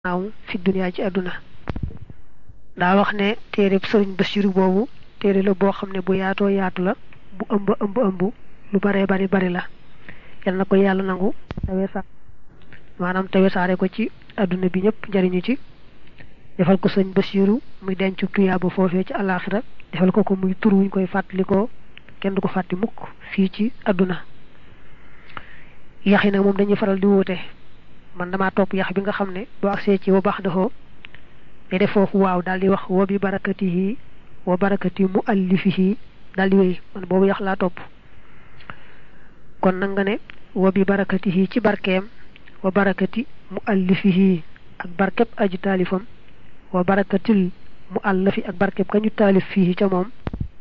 naaw fi duniyaa ci àdduna daa wax ne téereb sëriñ Basiru boobu téere la boo xam ne bu yaatoo yaatu la bu ëmb ëmb ëmb lu baree bari bari la yal na ko yàlla nangu tawesa maanaam tawesaare ko ci àdduna bi ñëpp njariñu ci defal ko sëñ Basiru muy denc tuyaaba foofee ci àllaaxira defal ko ko muy tur wuñ koy fàttalikoo kenn du ko fàtti mukk fii ci àdduna yax yi nag moom dañuy faral di wuute man damaa topp yax bi nga xam ne boo agsee ci wa baax daxoo day def foofu waaw daal di wax wa bi barakatihi wa barakati mu allifihi daal di wéy man boobu yax laa topp kon nag nga ne wa bi barakatihi ci barkeem wa barakati mu allifihi ak barkeb aju taalifam wa barakatil mu allafi ak barkeb ka ñu taalif fii ca moom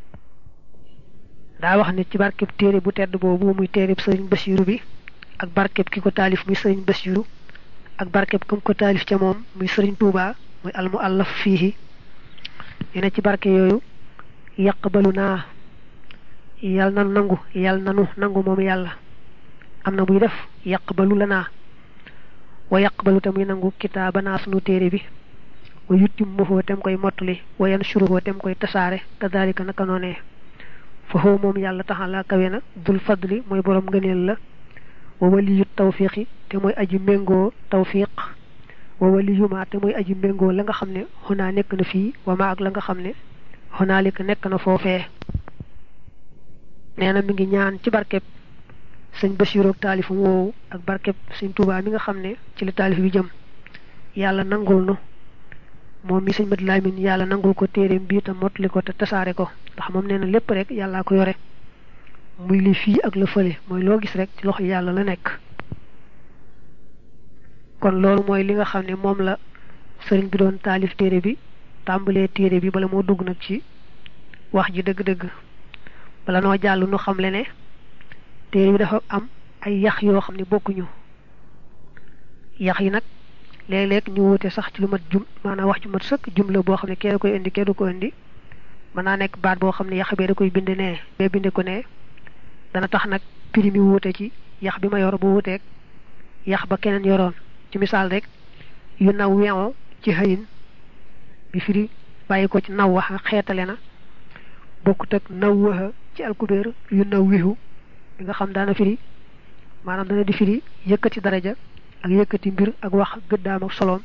daa wax ne ci barkeb téere bu tedd boobu muy téereb sëriñ Basiru bi ak barkeb ki ko taalif muy sëriñ Basiru ak barkeb kam ko taalif ca moom muy sëriñ Tuuba muy al mu allaf fii ñu ne ci barke yooyu yaqbalu naa yal na nangu yal nanu nangu moom yàlla am na buy def yaqbalu la naa wa yaqbalu tamuy nangu kitaaba naa sunu téere bi wa yuttim mofoo tem koy mottali wa yan suruhoo tem koy tasaare kadalika naka noonee foofu moom yàlla taxala kawe na dul fadli mooy borom ngëneel la wa waliyu tawfiqi te mooy aji méngoo tawfiq wa waliyu ma te mooy aji méngoo la nga xam ne xunaa nekk na fii wa ma ak la nga xam ne xunaalika nekk na foofee nee na mi ngi ñaan ci barkeb sëñ Basiru ak taalifam woowu ak barkeb sëñ Tuubaa mi nga xam ne ci la taalif bi jëm yàlla nangul nu moom mi sëñ Mat Lamin yàlla nangul ko téeréem bii te mottali ko te tasaare ko ndax moom nee na lépp rek yàllaa ko yore muy li fii ak la fële mooy loo gis rek ci loxo yàlla la nekk kon loolu mooy li nga xam ne moom la sëriñ bi doon taalif téere bi tàmbalee téere bi bala moo dugg nag ci wax ji dëgg-dëgg bala noo jàll nu xam le ne téere bi dafa am ay yax yoo xam ne bokkuñu yax yi nag léeg-léeg ñu wute sax ci lu mat jum maanaam wax ju mat sëkk jumla boo xam ne kee da koy indi kee du ko indi mën naa nekk baat boo xam ne yax bee da koy bind nee bee binde ko ne dana tax nag prix mi wuute ci yax bi ma yor bu wuuteeg yax ba keneen yoroon ci misaal rek yu naw weŋo ci xëyin bi firi bàyyi ko ci naw waxa xeetale na bokkut ak naw waxa ci alkubeer yu naw wixu bi nga xam daana firi maanaam dana di firi yëkkati daraja ak yëkkati mbir ak wax gëddaam ak soloom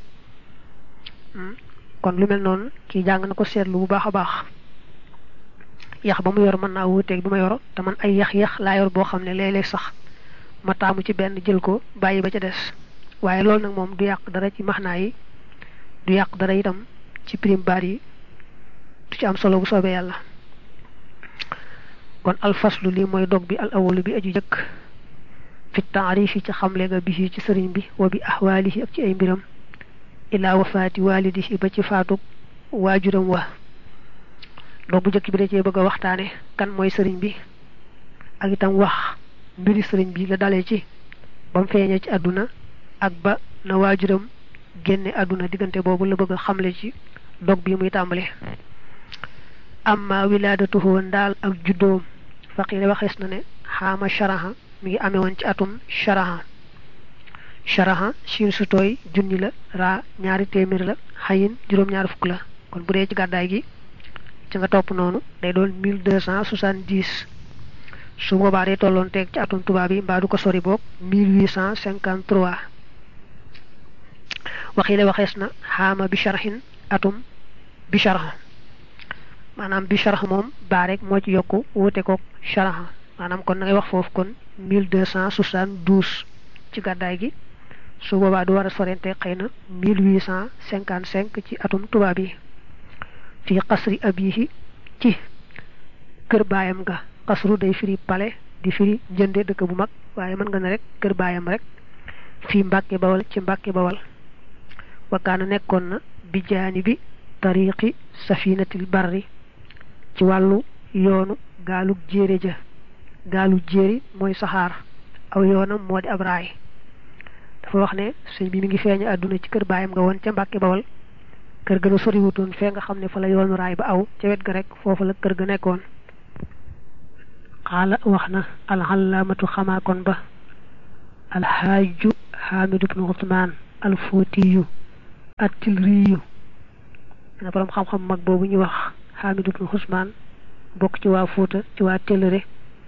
kon lu mel noonu kii jàng na ko seetlu bu baax a baax yax ba mu yor mën naa wuuteeg bi ma yor te man ay yax-yax laa yor boo xam ne léeg-léeg sax ma taamu ci benn jël ko bàyyi ba ca des waaye loolu nag moom du yàq dara ci maxnaa yi du yàq dara itam ci prime baat yi du ci am solo bu soobee yàlla kon alfaslu lii mooy dog bi al awalu bi aju jëkk fi taarifi ci xamle nga bi ci sëriñ bi wa bi ahwaalihi ak ci ay mbiram ilaa wafaati waalidihi ba ci faatug waajuram wa dog bu jëkk bi da cee bëgg a waxtaane kan mooy sëriñ bi ak itam wax mbiri sëriñ bi la dalee ci ba mu feeñee ci àdduna ak ba na waajuram génne àdduna diggante boobu la bëgg a xamle ci dog bi muy tàmbale amma wilaadatuhu ndaal ak juddoom faqiire waxees na ne xaama sharaha mi ngi amee woon ci atum sharaha sharaha siin su tooy junni la raa ñaari téeméer la xayin juróom-ñaari fukk la kon bu dee ci gàddaay gi ci nga topp noonu day doon mille deux cent soixante-dix su boobaa day tolloon teeg ci atum tubaab yi mbaa du ko sori boog mille huit cent cinquante-trois waxi la waxees na xaama bi sharhin atum bi sharha maanaam bi sharha moom baa rek moo ci yokku wute koog sharha maanaam kon da ngay wax foofu kon mille deux cent soixante-douze ci gàddaay gi su boobaa du war a sorente xëy na mille huit cent cinquante-cinq ci atum tubaab yi fii xasri abihi ci kër baayam ga xasru day firi pale di firi njënde dëkk bu mag waaye mën nga ne rek kër baayam rek fii mbàkke bawal ci mbàkke bawal wakkaana nekkoon na bi jaani bi tariqi safinatil barri ci wàllu yoonu gaalug jéere ja gaalu jéeri mooy saxaar aw yoonam moo di ab raay dafa wax ne sëñ bi mi ngi feeñu àdduna ci kër baayam nga woon ca mbàkke bawal kër ga na soriwutoon fee nga xam ne fa la yoonu raay ba aw ca wet ga rek foofu la kër ga nekkoon xaala wax na alxalaamatu xamaakon ba alxaaju xaamidu bnu usmaan alfootiyu attil riyu dana borom xam-xam mag boobu ñu wax Hamid ibn Usmaan bokk ci waa Fuuta ci waa Tellere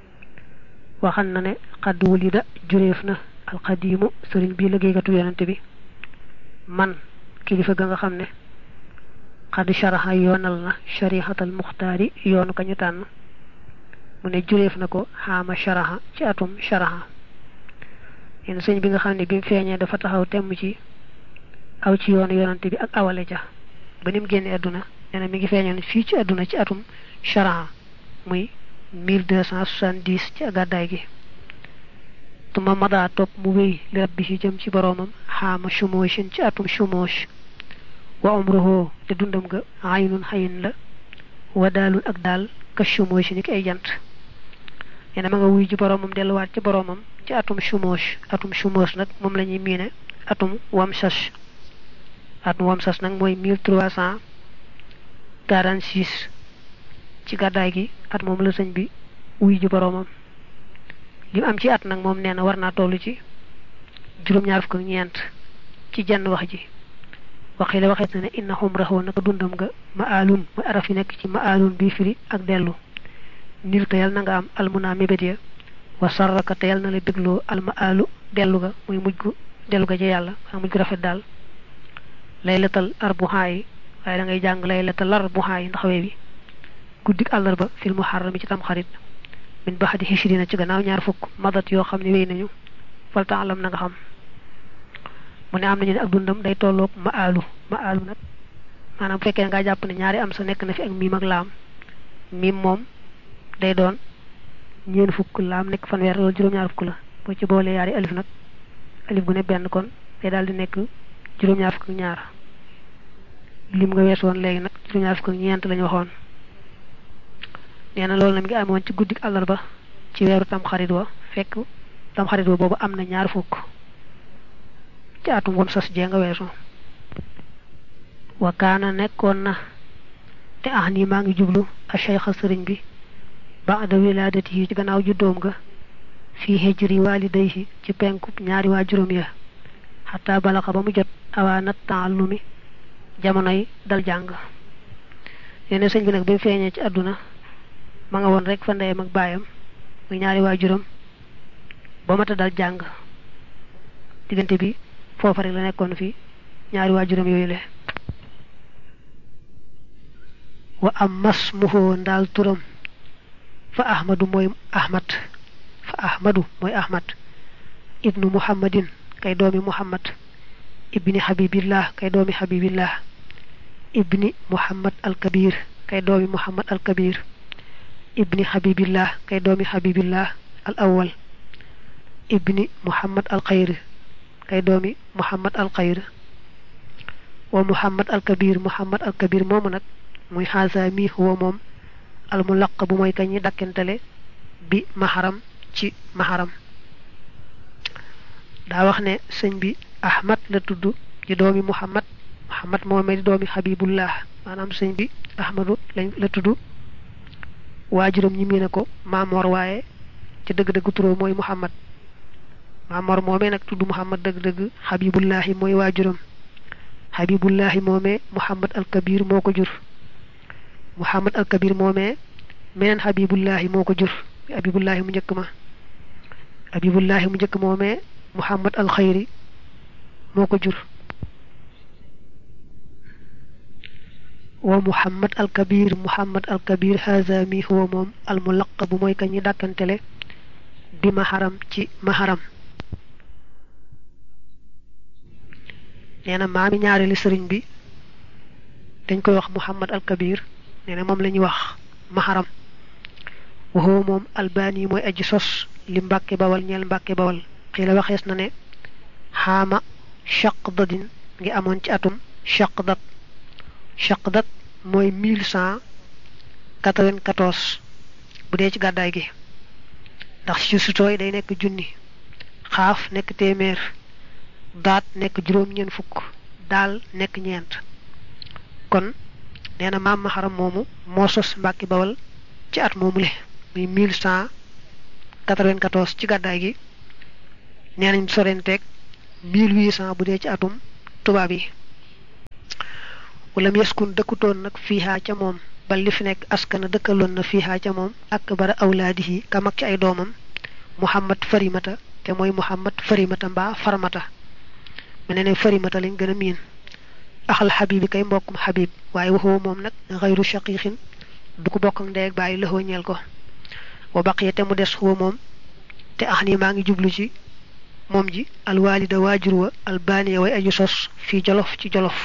waxan na ne xadd wulida jureef na alxadiimu sëriñ bii liggéeykatu yonente bi man kilifa ga nga xam ne xadd sharaxa yoonal na sharihatal muxtaari yoonu ka ñu tànn mu ne jureef na ko xaama sharaxa ci atum sharaxa yenn sëñ bi nga xam ne bi mu feeñee dafa taxaw temm ci aw ci yoonu yonante bi ak awale ja ba ni mu génne àdduna nee na mi ngi feeñoon fii ci àdduna ci atum sharaxa muy mille deux cent soixante-dix ci gàddaay gi tuma madaa topp mu wéy li rabbi ci jëm ci boroomam xaama shumooshin ci atum shumoosh wa umruhu te dundam nga aynun xayin la wa daalul ak daal ka shumooshi ni ki ay jant nee na ma nga wuy ji boroomam delluwaat ci boroomam ci atum shumoosh atum shumoosh nag moom la ñuy miine atum wamsas atum wamsas nag mooy mille trois cent quarante-six ci gàddaay gi at moom la sëñ bi wuy ji boroomam li am ci at nag moom nee na war naa toll ci juróom-ñaar fukk ak ñeent ci jenn wax ji waxi la waxeet na ne inna xumrahu naka dundam nga ma alun mooy araf yi nekk ci ma alun bii firi ak dellu nil te yal na nga am almuna mébét ya wa sarraka te yal na la bégloo alma alu dellu ga muy mujj gu dellu ga ci yàlla waa mujj gu rafet daal laylatal arbuhaa yi waaye da ngay jàng laylatal arbuhaa yi ndax wee bi guddik àllarba fil muharram ci tam xarit min baxdi hichrina ci gannaaw ñaar fukk madat yoo xam ne wéy nañu fal taalam na nga xam mu ne am nañu ne ak dundam day tolloog ma alu ma alu nag maanaam bu fekkee ne ngaa jàpp ne ñaari am sa nekk na fi ak miim ak laam miim moom day doon ñeen fukk laam nekk fanweer loolu juróom-ñaar fukk la boo ci boolee yaari alif nag alif gu ne benn kon day daal di nekk juróom-ñaar fukk ak ñaar lim nga wees woon léegi nag juróom-ñaar fukk ak ñeent lañu waxoon nee na loolu na mi ngi amoon ci guddik àllarba ci weeru tamxarit wa fekk tamxarit wa boobu am na ñaar fukk ci atum wam sas jee nga weesu wa kaana nekkoon na te ah nii maa ngi jublu a cheikha sëriñ bi baada wilaadati yi ci gannaaw juddoom ga fii hijri walidayhi ci penku ñaari waa juróom ya xataa balaxa ba mu jot awaanat taallumi jamonoy dal jàng yene sëñ bi nag bi mu feeñee ci àdduna ma nga woon rek fa ndeyam ak baayam muy ñaari waa juróom ba mata dal jàng diggante bi foofa rek la nekkoon fi ñaari waa juróom yooyu le wa am mas muhoo ndaal turam fa ahmadu mooy ahmad fa ahmadu mooy ahmad ibnu muhammadin kay doomi muhammad ibni habibillah kay doomi habibillah ibni muhammad al kabir kay doomi muhammad al kabir ibni habibillah kay doomi habibillah al awwal ibni muhammad al xayr kay doomi muhammad al xayr wa muhammad al kabir muhammad al kabir moomu nag muy xaasa mi huwa moom al mulaq bu mooy kañi dakkentale bi maharam ci maharam daa wax ne sëñ bi ahmad la tudd di doomi muhammad muhammad moomee di doomi habibullah maanaam sëñ bi ahmadu lañ la tudd waajuram ñi mii ne ko maamoor waaye ci dëgg-dëgg turoo mooy muhammad maamoor moomee nag tudd muhammad dëgg-dëgg habibullahi mooy waajuram habibullahi moomee muhammad al kabir moo ko jur muhammad al kabir moomee meneen habibullahi moo ko jur habibullahi mu njëkk ma habibullahi mu njëkk moomee muhammad al xayri moo ko jur wa muhammad al kabir muhammad al kabir haza mi huwa moom al mulaqabu mooy ka ñi dàkkantele bi maharam ci maharam nee na maami ñaareelu sëriñ bi dañ koy wax muhammad al kabir nee na moom la ñuy wax maharam wa huwa moom albani mooy aji sos li mbàkke bawal ñeel mbàkke bawal xii la waxees na ne xaama chaqdadin ngi amoon ci atum chaqdat chaqdat mooy mille cent quatre-vingt-quatorze bu dee ci gàddaay gi ndax ci sutooy day nekk junni xaaf nekk téeméer daat nekk juróom ñeent fukk daal nekk ñeent kon nee na maam maxaram moomu moo sos mbàkki bawal ci at moomu le muy mille cent quatre-vingt-quatorze ci gàddaay gi nee nañ sorenteeg mille huit cent bu dee ci atum tubaab yi wala yaskun dëkkutoon nag fiihaa ca moom bal li fi nekk askana dëkkaloon na fiihaa ca moom ak bara awlaadihi ka mag ci ay doomam muhammad farimata te mooy muhammad farimata mbaa farmata mu ne ne farimata lañ gën a miin axal xabib yi kay mbokkum xabib waaye waxoo moom nag xayru shaqiixin du ko bokk ak ndey ak bàyyi lëxoo ñeel ko wa baqiya te mu des xuwa moom te ax nii maa ngi jublu ci moom ji alwaalida waajur wa albaaniya way aju sos fii jolof ci jolof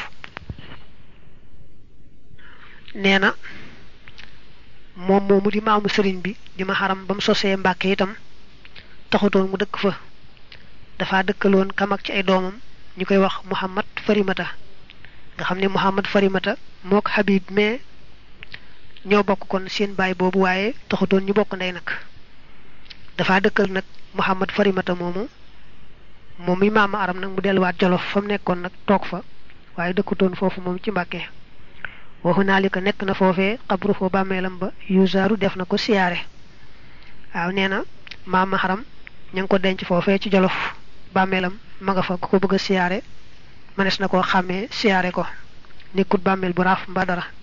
nee na moom moomu di maamu sëriñ bi di ma xaram ba mu sosee mbàkke itam taxutoon mu dëkk fa dafa dëkkaloon kam ak ci ay doomam ñu koy wax muhammad farimata nga xam ne muhammad farimata mook habib mais ñoo bokk kon seen baay boobu waaye taxutoon ñu bokk ndey nag dafa dëkkal nag muhammad farimata moomu moom mi maama aram nag mu delluwaat jolof fa mu nekkoon nag toog fa waaye dëkkutoon foofu moom ci mbàkke waxu naa li ko nekk na foofee xabru foo bàmmeelam ba yusaaru def na ko siyaare waaw nee na maama xaram ña ngi ko denc foofee ci jolof bàmmeelam ma nga fa ku ko bëgg a siyaare mënees na koo xàmmee siyaare ko nekkut bàmmeel bu raaf mbaa dara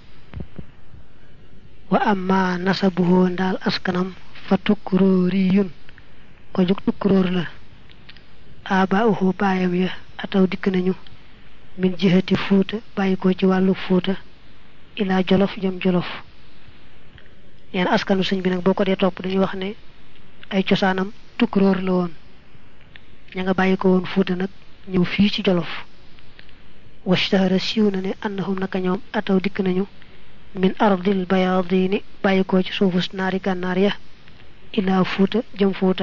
wa amma nasabuhoo ndaal askanam fa tukkuróoriyun ko jóg tukkuróor la abaauhu baayam ya ataw dikk nañu min jihati fuuta bàyyi ko ci wàllu fuuta ilaa jolof jëm jolof neen askanu sëñ bi nag boo ko dee topp dañuy wax ne ay cosaanam tukkuróor la woon ña nga bàyyi ko woon fuuta nag ñëw fii ci jolof washtahara siiw na ne annahum naka ñoom ataw dikk nañu min ardil bayaadini bàyyi ko ci suufus naari gànnaar ya ilaa fuuta jëm fuuta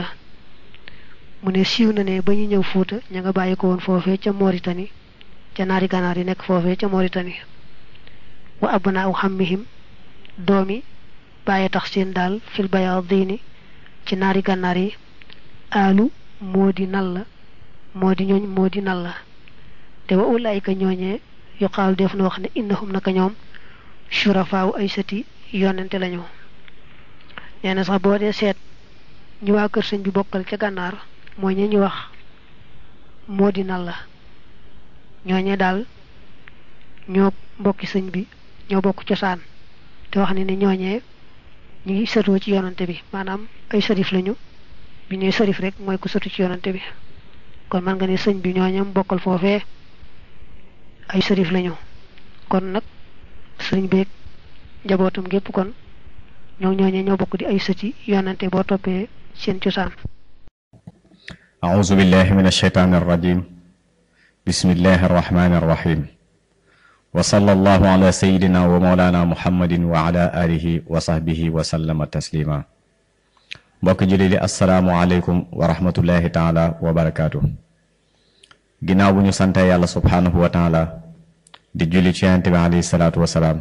mu ne siiw na ne ba ñu ñëw fuuta ña nga bàyyi ko woon foofee ca Mauritanie ca naari gànnaar yi nekk foofee ca Mauritanie wa abnaa u xammihim doomi bàyyi tax seen daal fil bayaadini ci naari gànnaar yi aalu moo di nal la moo di ñooñ moo di nal la te wa ulaayika ñooñee yuqaalu def na wax ne innahum naka ñoom surafaawu ay sëti yonente lañu nee na sax boo dee seet ñu waa kër sëñ bi bokkal ca gànnaar mooy ñe ñu wax moo di nal la ñooñee daal ñoo mbokki sëñ bi ñoo bokk cosaan te wax ne ne ñooñee ñu ngi sëtoo ci yonante bi maanaam ay sërif lañu bi ñuy sërif rek mooy ku sëtu ci yonante bi kon man nga ne sëñ bi ñooñam bokkal foofee ay sërif lañu kon nag sëriñ beeg njabootam gépp kon ñoo ñooñee ñoo bokk di ay sëti yonante boo toppee seen cosaan أعوذ بالله من الشيطان الرجيم بسم الله الرحمن الرحيم وصلى الله على سيدنا ومولانا محمد وعلى آله وصحبه وسلم تسليما mbokk julli di asalaamualeykum wa rahmatullahi taala wa barakaatu ginnaaw bu ñu sante yàlla subhaanahu wa taala di julli ci yonent bi alayhi salaatu wasalaam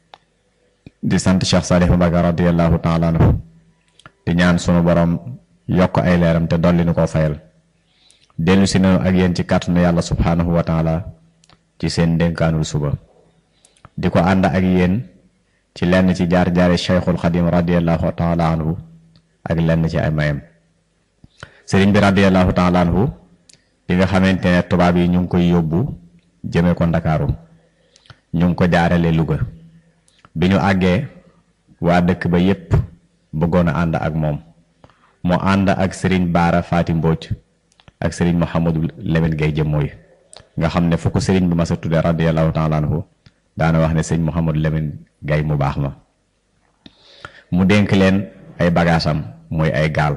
di sant Cheikh Salih Mbacké radiallahu taala anhu di ñaan sunu borom yokk ay leeram te dolli nu koo fayal dellu si nañu ak yéen ci kàttanu yàlla subhaanahu wa taala ci seen dénkaanul suba di ko ànd ak yéen ci lenn ci jaar-jaari cheikhul xadim radiallahu taala anhu ak lenn ci ay mayam sëriñ bi radiallahu taala anhu bi nga xamante ne tubaab yi ñu ngi koy yóbbu jëme ko ndakaaru ñu ngi ko jaarale Louga bi ñu àggee waa dëkk ba yépp bëggoon a ànd ak moom mu ànd ak sëriñ Baara Faati Mbóoj ak sëriñ Mouhamadou Lamine Gay jëmmooy nga xam ne fu ko sëriñ bi ma sa tudde radiallahu taala anhu daana wax ne sëriñ Mouhamadou Lamine Gay mu baax ma mu dénk leen ay bagaasam mooy ay gaal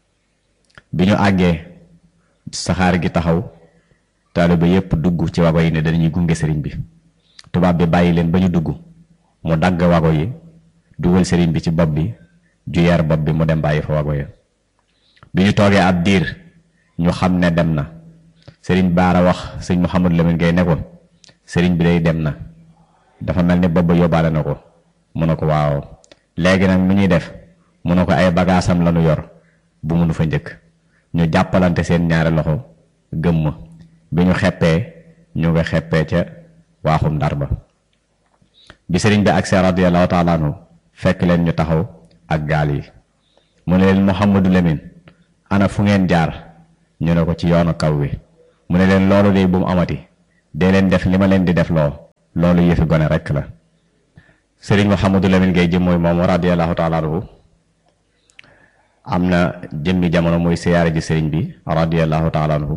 bi ñu àggee saxaar gi taxaw taaliba yépp dugg ci wago yi ne dañuy gunge sëriñ bi tubaab bi bàyyi leen ba ñu dugg mu dagg wago yi dugal sëriñ bi ci bopp bi ju yar bopp bi mu dem bàyyi fa wago yi bi ñu toogee ab diir ñu xam ne dem na sëriñ baara wax sëñ Mouhamadou Lamine Gueye ne ko sëriñ bi day dem na dafa mel ni bopp ba yóbbaale na ko mu ne ko waaw léegi nag nu ñuy def mu ne ko ay bagaasam lañu yor bu mënu fa njëkk ñu jàppalante seen ñaari loxo gëmm bi ñu xeppee ñu nga xeppee ca waaxum ndar ba bi sëriñ bi agsee radiyallahu taala anhu fekk leen ñu taxaw ak gaal yi mu ne leen Mouhamadou Lamine ana fu ngeen jaar ñu ne ko ci yoonu kaw wi mu ne leen loolu de bu mu amati dee leen def li ma leen di def loo loolu yëfi gone rekk la sëriñ Mouhamadou Lamine Gueye jëm mooy moom radiyallahu taala anhu am na jëmmi jamono muy siyaare ji sëriñ bi radiyallahu taala anhu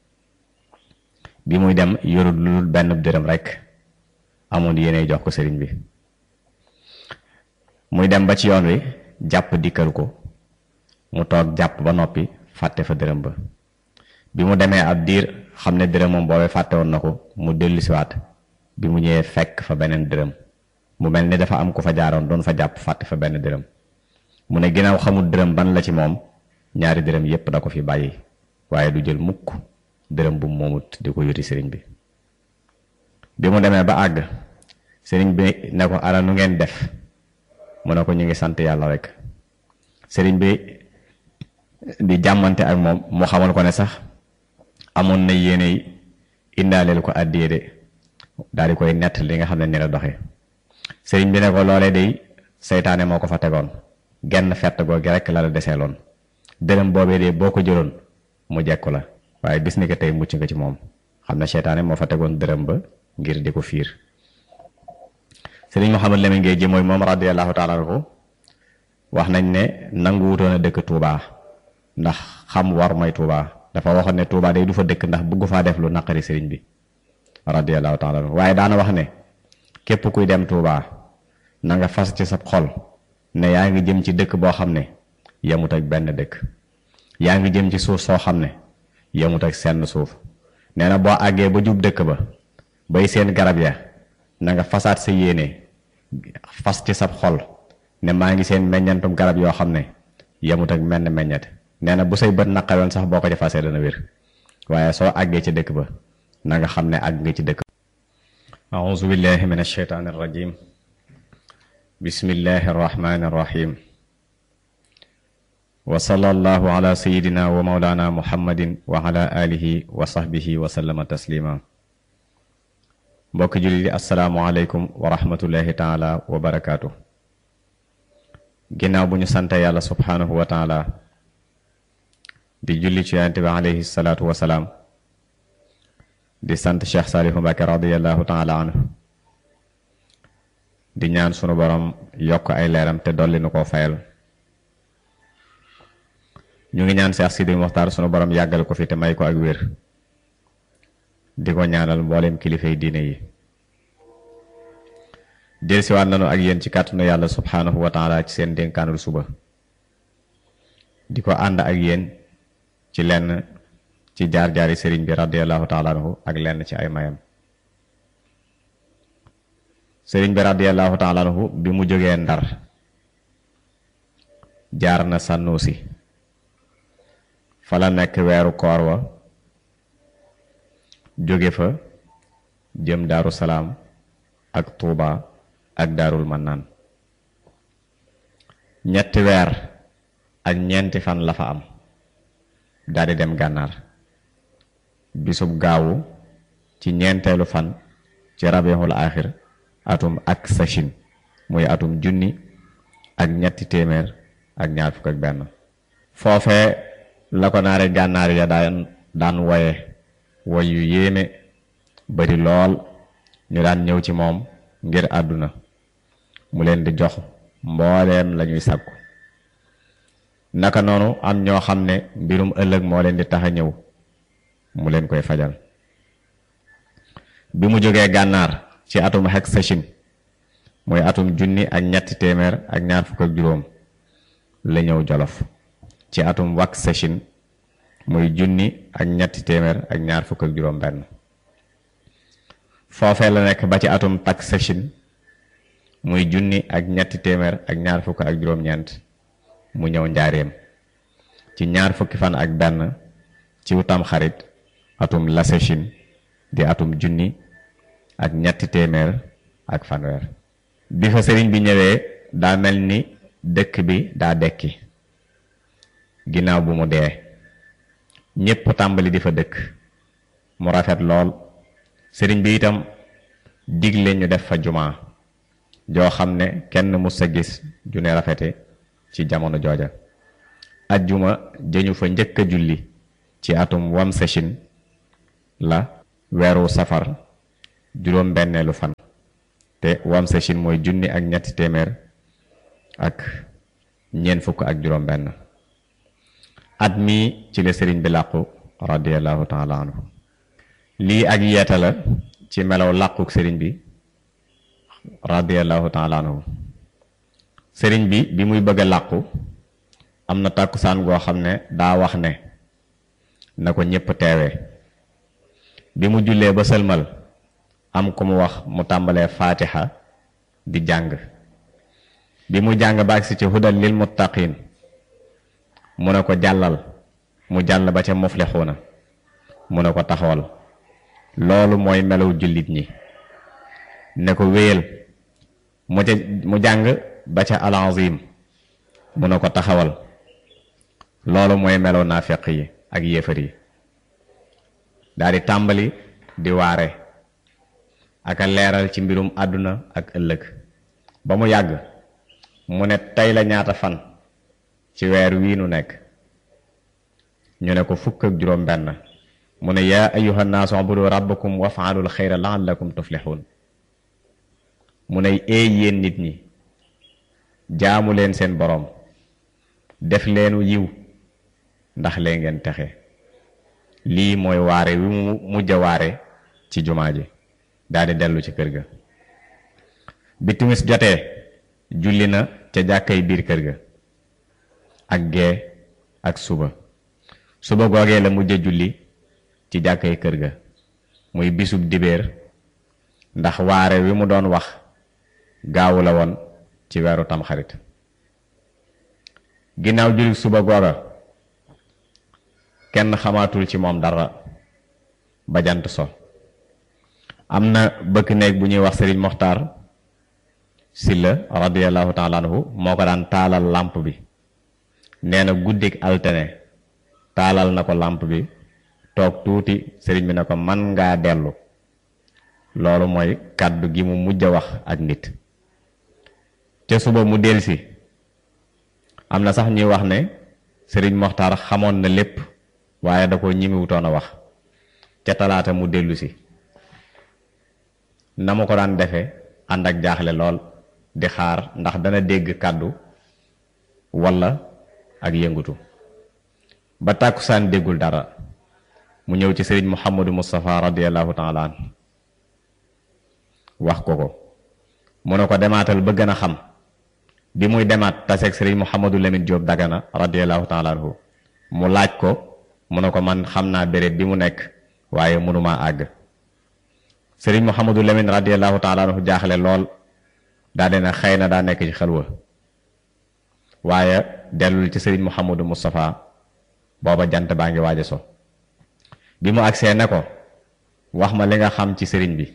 bi muy dem yorul lu dul benn dërëm rekk amoon yéene jox ko sëriñ bi muy dem ba ci yoon wi jàpp dikkal ko mu toog jàpp ba noppi fàtte fa dërëm ba bi mu demee ab diir xam ne dërëm moom boobee fàtte woon na ko mu dellu siwaat bi mu ñëwee fekk fa beneen dërëm mu mel ni dafa am ku fa jaaroon doon fa jàpp fàtte fa benn dërëm mu ne ginnaaw xamul dërëm ban la ci moom ñaari dërëm yépp da ko fi bàyyi waaye du jël mukk dërëm bu moomut di ko yuti sëriñ bi bi mu demee ba àgg sëriñ bi ne ko ana nu ngeen def mu ne ko ñu ngi sant yàlla rek sëriñ bi di jàmmante ak moom mu xamal ko ne sax amoon na yéene indaaleel ko àddiyee de daal di koy nett li nga xam ne ni la doxee sëriñ bi ne ko loolee day seytaane moo ko fa tegoon genn fett googu rek la la deseeloon dërëm boobee de boo ko jëloon mu jekku la waaye bis ni ko tey mucc nga ci moom xam ne seytaane moo fa tegoon dërëm ba ngir di ko fiir sëriñ Mouhamadou Lamine Gueye ji mooy moom radiyallahu taala anhu wax nañ ne nangu wutoon a dëkk Touba ndax xam war mooy Touba dafa waxoon ne Touba day du fa dëkk ndax bëggu faa def lu naqari sëriñ bi radiyallahu taala anhu waaye daana wax ne képp kuy dem Touba na nga fas ci sa xol ne yaa ngi jëm ci dëkk boo xam ne yemut ak benn dëkk yaa ngi jëm ci suuf soo xam ne yemut ak senn suuf nee na boo àggee ba jub dëkk ba bay seen garab ya na nga fasaat sa yéene fas ci sab xol ne maa ngi seen meññantum garab yoo xam ne yemut ak menn meññet nee na bu say bët naqaroon sax boo ko ci fasee dana wér waaye soo àggee ci dëkk ba na nga xam ne àgg nga ci dëkk auzu billahi min alsheytaani arrajim bismillahi arrahmani arrahim wa sallallahu ala sayidina wa maulana muhammadin wa ala alihi wa sahbihi wa sallama taslima mbokk jullit yi asalaamualeykum wa rahmatullahi taala wa barakaatu ginnaaw bu ñu sante yàlla subhaanahu wa taala di julli ci yonente bi alayhi salaatu wa salaam di sant Cheikh Saalihu Mbàkke radiallahu taala anhu di ñaan sunu borom yokk ay leeram te dolli nu koo fayal ñu ngi ñaan Cheikh Sidi Muxtaar sunu borom yàggal ko fi te may ko ak wér di ko ñaanal mboolem kilifay diine yi delsiwaat nanu ak yéen ci kàttanu yàlla subhaanahu wa taala ci seen dénkaanul suba di ko ànd ak yéen ci lenn ci jaar-jaari sëriñ bi radiallahu taala anhu ak lenn ci ay mayam sëriñ bi radiallahu taala anhu bi mu jógee ndar jaar na sànnuusi fa la nekk weeru koor wa jóge fa jëm daaru salaam ak tuuba ak daarul mannaan ñetti weer ak ñeenti fan la fa am daldi dem gànnaar bisub gaawu ci ñeenteelu fan ci rabiixul aaxir atum ak sachin muy atum junni ak ñetti téeméer ak ñaar fukk ak benn foofee la ko naari gànnaar ya daan daan woye woy yu yéeme bari lool ñu daan ñëw ci moom ngir àdduna mu leen di jox mbooleem lañuy sàkku naka noonu am ñoo xam ne mbirum ëllëg moo leen di tax a ñëw mu leen koy fajal bi mu jógee gànnaar ci atum xek sachin muy atum junni ak ñetti téeméer ak ñaar fukk ak juróom la ñëw jolof ci atum wak sachin muy junni ak ñetti téeméer ak ñaar fukk ak juróom benn foofee la nekk ba ci atum tak sachin muy junni ak ñetti téeméer ak ñaar fukk ak juróom-ñeent mu ñëw njaareem ci ñaar fukki fan ak benn ci wutam xarit atum la sachin di atum junni ak ñetti téeméer ak fanweer bi fa sëriñ bi ñëwee daa mel ni dëkk bi daa dekki ginnaaw bu mu dee ñépp tàmbali di fa dëkk mu rafet lool sëriñ bi itam digle ñu def fa jumaa joo xam ne kenn mus sa gis ju ne rafete ci jamono jooja ajjuma jëñu fa njëkk a julli ci atum wam sachin la weeru safar juróom benneelu fan te wam sa chin mooy junni ak ñetti téeméer ak ñeent fukk ak juróom benn at mii ci la sëriñ bi làqu radiallahu taala anhu lii ak yeeta la ci melaw làquk sëriñ bi radiallahu taala anhu sëriñ bi bi muy bëgg a làqu am na tàkkusaan goo xam ne daa wax ne na ko ñépp teewee bi mu jullee ba sëlmal am ku mu wax mu tàmbalee faatiha di jàng bi mu jàng ba agsi ci hudal lil muttaqin mu ne ko jàllal mu jàll ba ca muflixuuna mu ne ko taxawal loolu mooy melaw jullit ñi ne ko wéyal mu ca mu jàng ba ca alazim mu ne ko taxawal loolu mooy melaw naafeq yi ak yéefar yi daal di tàmbali di waare ak a leeral ci mbirum àdduna ak ëllëg ba mu yàgg mu ne tey la ñaata fan ci weer wii nu nekk ñu ne ko fukk ak juróom benn mu ne yaa ayuha nnaasu ubudu rabbakum wafaalul xayra laallakum tuflixuun mu ne eey yéen nit ñi jaamu leen seen boroom def leenu yiw ndax lee ngeen texe lii mooy waare wi mu mujj a waare ci jumaa ji daldi dellu ci kër ga bi timis jotee julli na ca jàkkay biir kër ga ak gee ak suba suba googee la mujj a julli ci jàkkay kër ga muy bisub dibéer ndax waare wi mu doon wax gaawu la woon ci weeru tamxarit ginnaaw julli suba googa kenn xamaatul ci moom dara ba jant so am na bëkk néeg bu ñuy wax sëriñ moxtaar silla radiallahu taala anhu moo ko daan taalal làmp bi nee na guddik altene taalal na ko làmp bi toog tuuti sëriñ bi ne ko man ngaa dellu loolu mooy kàddu gi mu mujj a wax ak nit ca suba mu delsi am na sax ñuy wax ne sëriñ moxtaar xamoon na lépp waaye da ko ñimiwutoon a wax ca talaata mu dellu si na ma ko daan defe ànd ak jaaxle lool di xaar ndax dana dégg kàddu walla ak yëngutu ba tàkkusaan déggul dara mu ñëw ci sëriñ Muhammadu Moustapha radiallahu taala an wax ko ko mu ne ko demaatal ba gën a xam bi muy demaat taseeg sëriñ Muhammadu Lamine Diop Dagana radiallahu taala anhu mu laaj ko mu ne ko man xam naa béréb bi mu nekk waaye mënumaa àgg sëriñ Muhammadu Lamine radiallahu taala anhu jaaxle lool daa dina xëy na daa nekk ci xelwa waaye dellul ci sëriñ Muhammadu Moustapha booba jant baa ngi waaj a so bi mu agsee ne ko wax ma li nga xam ci sëriñ bi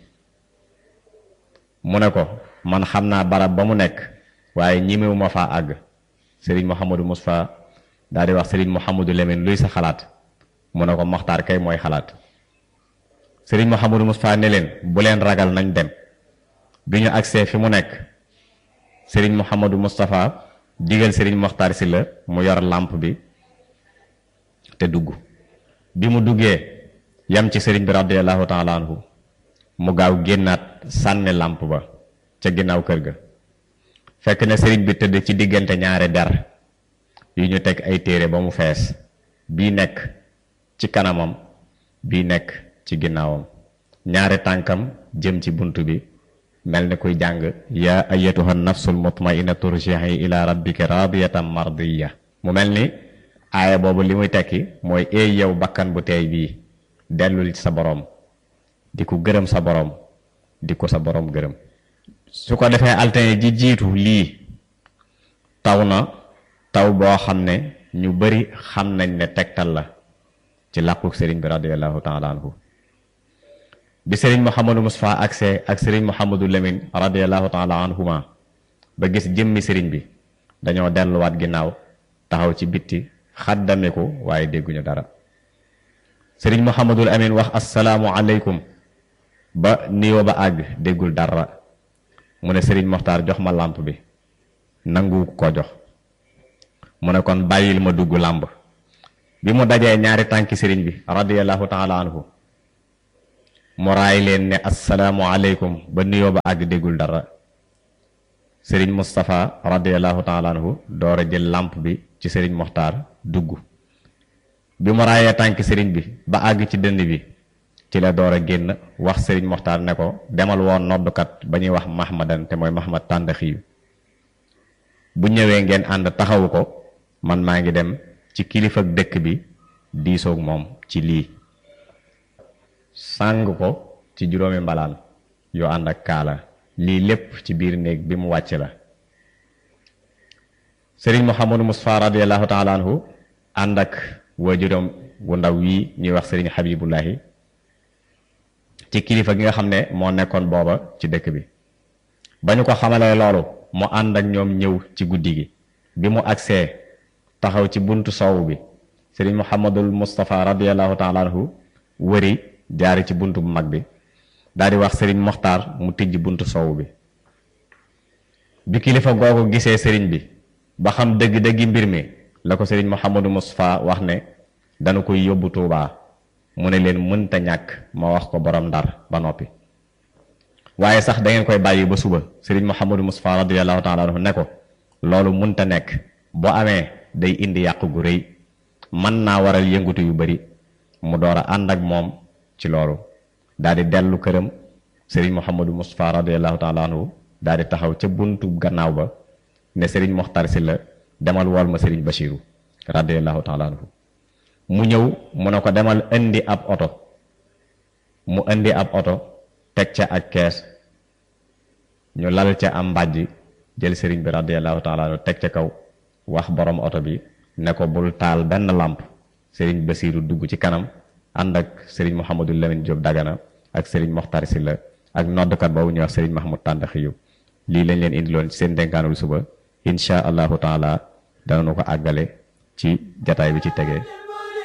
mu ne ko man xam naa barab ba mu nekk waaye ñimewu ma faa àgg sëriñ Muhammadu Moustapha daal di wax sëriñ Muhammadu Lamine luy sa xalaat mu ne ko moxtaar kay mooy xalaat sëriñ Muhammadu Moustapha ne leen bu leen ragal nañ dem bi ñu agsee fi mu nekk sëriñ Muhammadu Moustapha digal sëriñ Moxtaar si la mu yor làmp bi te dugg bi mu duggee yam ci sëriñ bi radiallahu taala anhu mu gaaw génnaat sànni làmp ba ca ginnaaw kër ga fekk na sëriñ bi tëdd ci diggante ñaari der yu ñu teg ay téere ba mu fees bii nekk ci kanamam bii nekk ci ginnaawam ñaari tànkam jëm ci bunt bi mel ni kuy jàng yaa ayatuha nafsul mutmainna turji'i ila rabbika radiyatan mardiya mu mel ni aaya boobu li muy tekki mooy eey yow bakkan bu teey bii dellul ci sa boroom di ko gërëm sa boroom di ko sa boroom gërëm su ko defee altine ji jiitu lii taw na taw boo xam ne ñu bari xam nañ ne tegtal la ci làquk sëriñ bi radiallahu taala anhu bi sëriñ Mouhamadou Moustapha agsee ak sëriñ Mouhamadou Lamine radiallahu taala anhuma ba gis jëmmi sëriñ bi dañoo delluwaat ginnaaw taxaw ci bitti xaddamiku waaye dégguñu dara sëriñ Mouhamadul Amin wax asalaamu aleykum ba niwo ba àgg déggul dara mu ne sëriñ Moxtaar jox ma làmp bi nangu ko jox mu ne kon bàyyil ma dugg làmb bi mu dajee ñaari tànki sëriñ bi radiallahu taala anhu mu raay leen ne assalaamu aleykum ba nuyoo ba àgg déggul dara sëriñ Moustapha radiallahu taala anhu door a jël làmp bi ci sëriñ Moxtaar dugg bi mu raayee tànk sëriñ bi ba àgg ci dënd bi ci la door a génn wax sëriñ Moxtaar ne ko demal woon noddukat ba ñuy wax Mahmadan te mooy Mahmad Tàndaxiyu bu ñëwee ngeen ànd taxawu ko man maa ngi dem ci kilifa dëkk bi diisoog moom ci lii sàng ko ci juróomi mbalaan yoo ànd ak kaala lii lépp ci biir néeg bi mu wàcc la sëriñ Mouhamadou Moustapha radiallahu taala anhu ànd ak waajuram wu ndaw wii ñuy wax sëriñ Habibullahi ci kilifa gi nga xam ne moo nekkoon booba ci dëkk bi ba ñu ko xamalee loolu mu ànd ak ñoom ñëw ci guddi gi bi mu agsee taxaw ci buntu soow bi sëriñ Mouhamadul Moustapha radiallahu taala anhu wëri jaari ci buntu bu mag bi daal di wax sëriñ Moxtaar mu tijj buntu soow bi bi kilifa googu gisee sëriñ bi ba xam dëgg-dëggi mbir mi la ko sëriñ Mouhamadou Moustapha wax ne dana koy yóbbu Tuubaa mu ne leen mënta ñàkk ma wax ko borom ndar ba noppi waaye sax da ngeen koy bàyyi ba suba sëriñ Mouhamadou Moustapha radiyallahu taala anhu ne ko loolu mënta nekk boo amee day indi yàq gu rëy mën naa waral yëngutu yu bari mu door a ànd ak moom ci loolu daal di dellu këram sëriñ Mouhamadou Moustapha radiyallahu taala anhu daal di taxaw ca buntu gannaaw ba ne sëriñ Moxtar si la demal wool ma sëriñ Bachiru radiyallahu taala anhu mu ñëw mu ne ko demal indi ab oto mu indi ab oto teg ca ak kees ñu lal ca am mbàjj jël sëriñ bi radiyallahu taala anhu teg ca kaw wax borom oto bi ne ko bul taal benn làmp sëriñ Basiiru dugg ci kanam ànd ak sëriñ Mouhamadou Lamine Diop Dagana ak sëriñ Moxtar si la ak noddkat boobu ñuy wax sëriñ Mahmoud Tàndaxiyu lii lañ leen indiloon ci seen dénkaanul suba insha allahu taala danañu ko àggale ci jataay bi ci tegee